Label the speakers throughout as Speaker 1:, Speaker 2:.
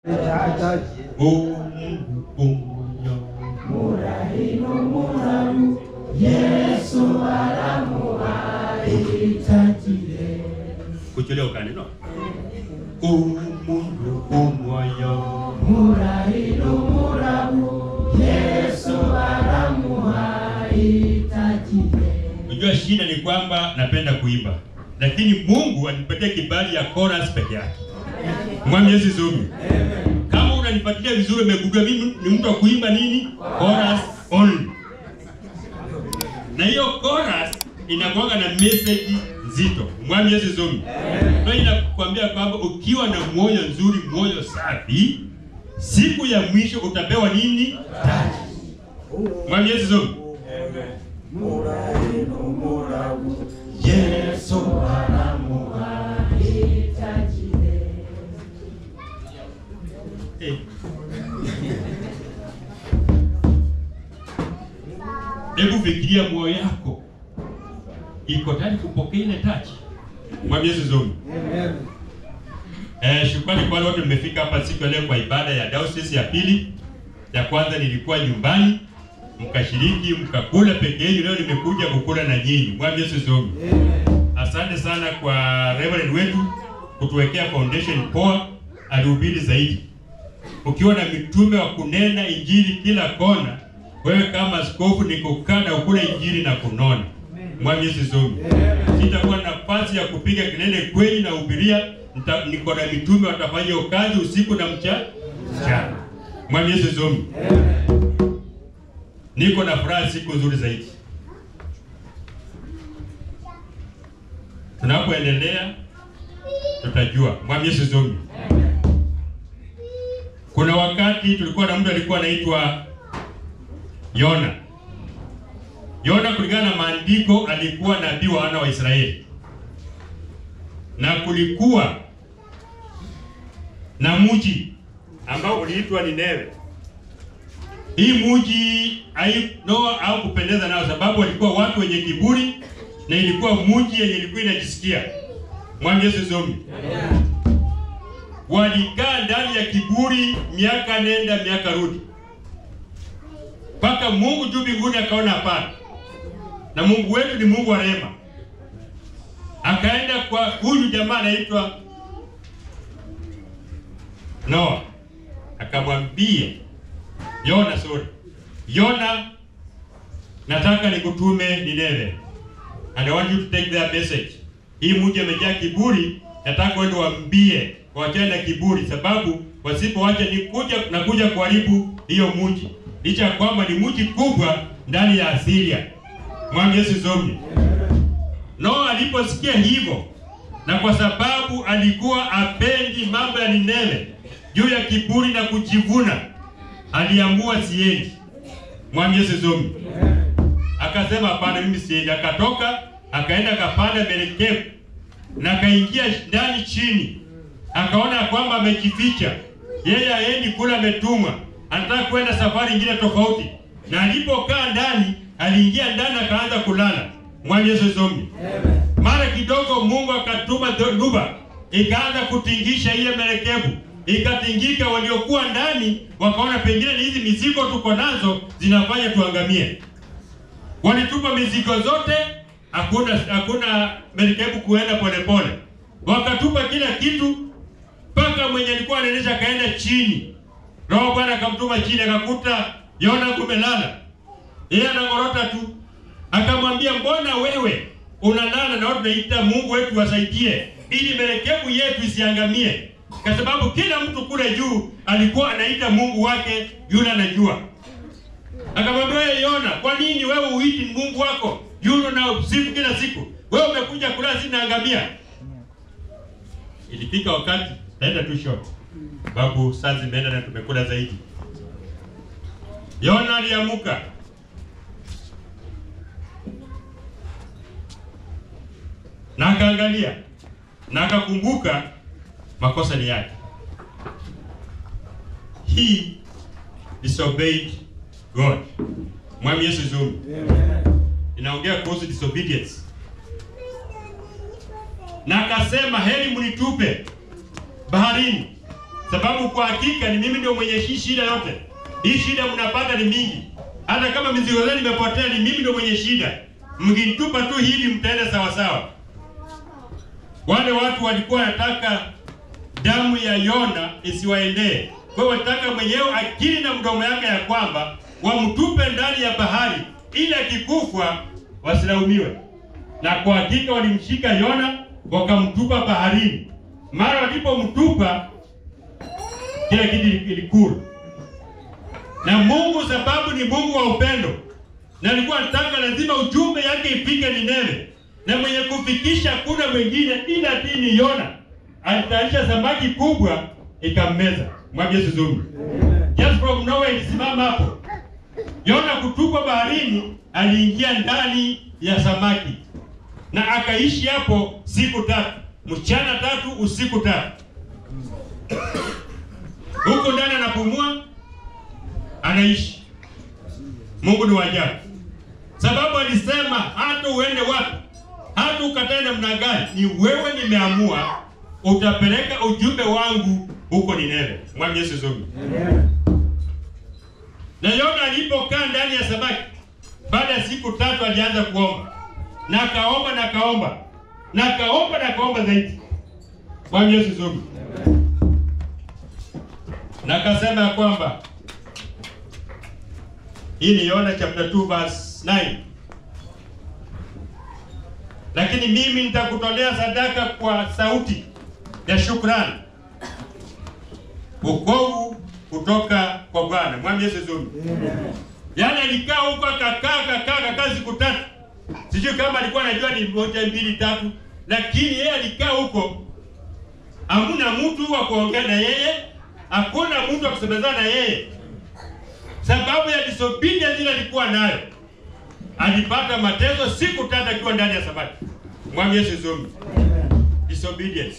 Speaker 1: kuchulia ukani no umundu umwoyo Unajua shida ni kwamba napenda kuimba, lakini Mungu anipatia kibali ya chorus peke yake. Mwambie Yesu zuri. Kama unanifuatilia vizuri, umegundua mimi ni mtu wa kuimba nini? Chorus only. Na hiyo chorus inakuwa na message nzito. Mwambie Yesu zuri. Ndio inakwambia kwamba ukiwa na moyo nzuri, moyo safi, siku ya mwisho utapewa nini? Taji. Mwambie Yesu zuri. Yesu Eh. Hebu fikiria moyo yako iko tayari kupokea ile taji. Mwambie Yesu zuri. Eh, shukrani kwa wale wote mmefika hapa siku ya leo kwa ibada ya diocese ya pili. Ya kwanza nilikuwa nyumbani mkashiriki mkakula peke yenu, leo nimekuja kukula na nyinyi. Mwambie Yesu zuri. Asante sana kwa Reverend wetu kutuwekea foundation poa, alihubiri zaidi. Ukiwa na mitume wa kunena injili kila kona, wewe kama askofu ni kukaa na ukula injili na kunona. Mwambie Yesu zuri. Sitakuwa na nafasi ya kupiga kelele kweli na hubiria, nita- niko na mitume watafanya hiyo kazi usiku na mcha mchana. Mwambie Yesu zuri. Niko na furaha siku nzuri zaidi. Tunapoendelea tutajua. Mwambie Yesu zuri. Kuna wakati tulikuwa na mtu alikuwa anaitwa Yona. Yona kulingana na maandiko alikuwa nabii wa wana wa Israeli, na kulikuwa na mji ambao uliitwa Nineve. Hii mji hai Noa au kupendeza nao, sababu walikuwa watu wenye kiburi na ilikuwa mji yenye ilikuwa inajisikia. Mwambie Yesu zomi. Walikaa ndani ya kiburi miaka nenda miaka rudi, mpaka Mungu juu mbinguni akaona hapana, na Mungu wetu ni Mungu wa rehema, akaenda kwa huyu jamaa anaitwa Noa, akamwambia Yona, sorry Yona, nataka nikutume Nineve and I want you to take their message. Hii mji amejaa kiburi, nataka uende waambie waachane na kiburi, sababu wasipoacha ni kuja na kuja kuharibu hiyo mji, licha ya kwamba ni mji kubwa ndani ya Asiria. Mwambie Yesu zomi. Noa aliposikia hivyo, na kwa sababu alikuwa apendi mambo ya Nineve juu ya kiburi na kujivuna, aliamua siendi. Mwambie Yesu zomi. Akasema hapana, mimi siendi. Akatoka akaenda akapanda merikebu na akaingia ndani chini, akaona kwamba amejificha yeye, aendi kula, ametumwa, anataka kwenda safari nyingine tofauti. Na alipokaa ndani, aliingia ndani akaanza kulala. Mwambie Yesu zomi. Mara kidogo Mungu akatuma dhoruba ikaanza kutingisha ile merikebu, ikatingika. Waliokuwa ndani wakaona pengine ni hizi mizigo tuko nazo zinafanya tuangamie. Walitupa mizigo zote, hakuna hakuna merikebu kuenda polepole, wakatupa kila kitu, mpaka mwenye alikuwa anaendesha akaenda chini. Roho Bwana akamtuma chini, akakuta Yona kumelala, yeye anangorota tu, akamwambia mbona wewe unalala na watu tunaita Mungu wetu wasaidie, ili merikebu yetu isiangamie, kwa sababu kila mtu kule juu alikuwa anaita Mungu wake yule anajua. Akamwambia wewe Yona, kwa nini wewe uiti Mungu wako yule na usifu kila siku? Wewe umekuja kula sisi naangamia. Ilifika wakati naenda tu short. Babu saa zimeenda na tumekula zaidi. Yona aliamuka na akaangalia na akakumbuka makosa ni yake. He disobeyed God. Mwambie Yesu zuri. Inaongea kuhusu disobedience. Na akasema heri mnitupe baharini sababu kwa hakika ni mimi ndio mwenye hii shida yote. Hii shida mnapata ni mingi, hata kama mizigo zenu imepotea, ni mimi ndio mwenye shida. Mkinitupa tu hivi, mtaenda sawa sawa. Wale watu walikuwa wanataka damu ya Yona isiwaendee, kwa hiyo walitaka mwenyewe akili na mdomo yake ya kwamba wamtupe ndani ya bahari ili akikufa wasilaumiwe. Na kwa hakika walimshika Yona wakamtupa baharini. Mara walipomtupa kila kitu kilikula. Na Mungu sababu ni Mungu wa upendo, na alikuwa anataka lazima ujumbe yake ifike Nineve, na mwenye kufikisha kuna mwingine ila ti ni Yona. Alitayarisha samaki kubwa ikammeza. Mwambie Yesu zuri. Just from nowhere ilisimama hapo. Yona kutupwa baharini, aliingia ndani ya samaki na akaishi hapo siku tatu, mchana tatu, usiku tatu. Huko ndani anapumua, anaishi. Mungu ni wa ajabu, sababu alisema hata uende wapi, hata ukatae namna gani, ni wewe nimeamua, utapeleka ujumbe wangu huko Nineve. Mwambie Yesu zuri. Na Yona alipokaa ndani ya samaki, baada ya siku tatu alianza kuomba na akaomba na akaomba na akaomba na akaomba zaidi. Bwana Yesu zuri. Na akasema ya kwamba hii ni Yona chapter 2 verse 9. Lakini mimi nitakutolea sadaka kwa sauti ya shukrani, wokovu kutoka kwa Bwana. Mwambie Yesu zuri. Yaani alikaa huko akakaa akakaa akakaa siku tatu. Sijui kama alikuwa anajua ni moja mbili tatu, lakini yeye alikaa huko, hamuna mtu wa kuongea na yeye, hakuna mtu wa kusemezana na yeye, sababu ya disobedience ile alikuwa nayo. Alipata mateso siku tatu akiwa ndani ya samaki. Mwambie Yesu zuri. Disobedience.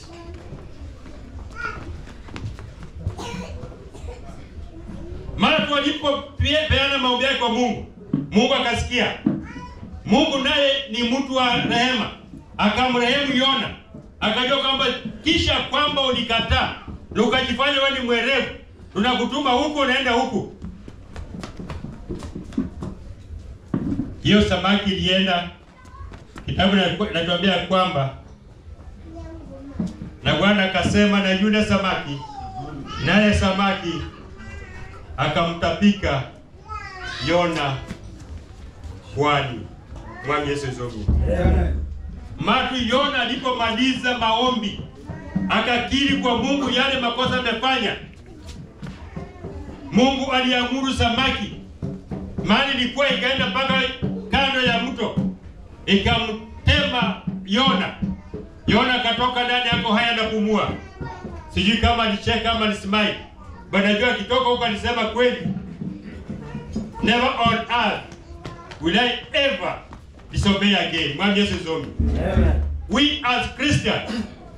Speaker 1: Mara tu alipopeana maombi yake kwa Mungu, Mungu akasikia. Mungu naye ni mtu wa rehema, akamrehemu Yona, akajua kwamba kisha kwamba ulikataa na ukajifanya wewe ni mwerevu, tunakutuma huko, unaenda huku. Hiyo samaki ilienda, kitabu natuambia kwamba na Bwana akasema na yule samaki, naye samaki akamtapika Yona pwani. Mwambie Yesu zogu. Matu Yona alipomaliza maombi akakiri kwa Mungu yale makosa amefanya, Mungu aliamuru samaki mali ilikuwa ikaenda mpaka kando ya mto ikamtema Yona. Yona akatoka ndani yako haya na kumua. Sijui kama alicheka ama alisimai. Bwana jua akitoka huko alisema kweli. Never on earth will I ever disobey again. Mwambie Yesu zomi. We as Christians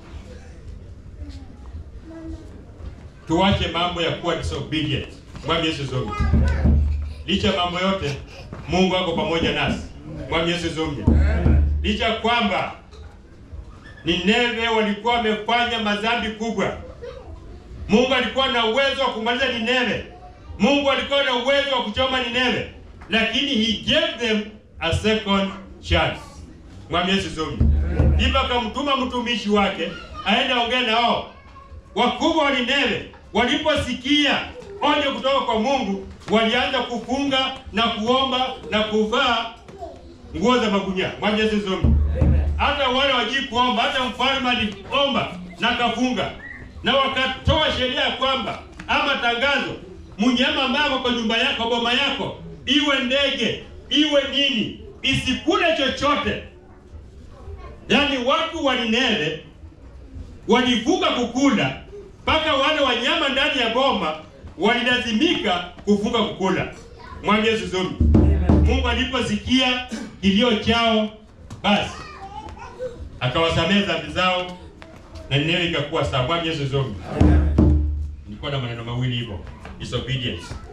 Speaker 1: tuache mambo ya kuwa disobedient. Mwambie Yesu zomi. Licha mambo yote Mungu ako pamoja nasi. Mwambie Yesu zomi. Licha kwamba Nineve walikuwa wamefanya madhambi kubwa. Mungu alikuwa na uwezo wa kumaliza Nineve. Mungu alikuwa na uwezo wa kuchoma Nineve, lakini he gave them a second chance. Mwambie Yesu zomi. Ndipo akamtuma mtumishi wake aende aongee nao. Wakubwa wa Nineve waliposikia onyo kutoka kwa Mungu, walianza kufunga na kuomba na kuvaa nguo za magunia. Mwambie Yesu zomi. Hata wale wajii kuomba, hata mfalme aliomba na kafunga, na wakatoa sheria ya kwamba ama tangazo, mnyama ambaye kwa nyumba yako, boma yako, iwe ndege iwe nini, isikule chochote. Yaani watu wa Nineve walivuka kukula, mpaka wale wanyama ndani ya boma walilazimika kuvuka kukula. Mwambie Yesu zomi. Mungu aliposikia kilio chao, basi akawasamehe dhambi zao na Nineve ikakuwa sawa. Mwambie Yesu zomi. Nilikuwa na maneno mawili hivyo, disobedience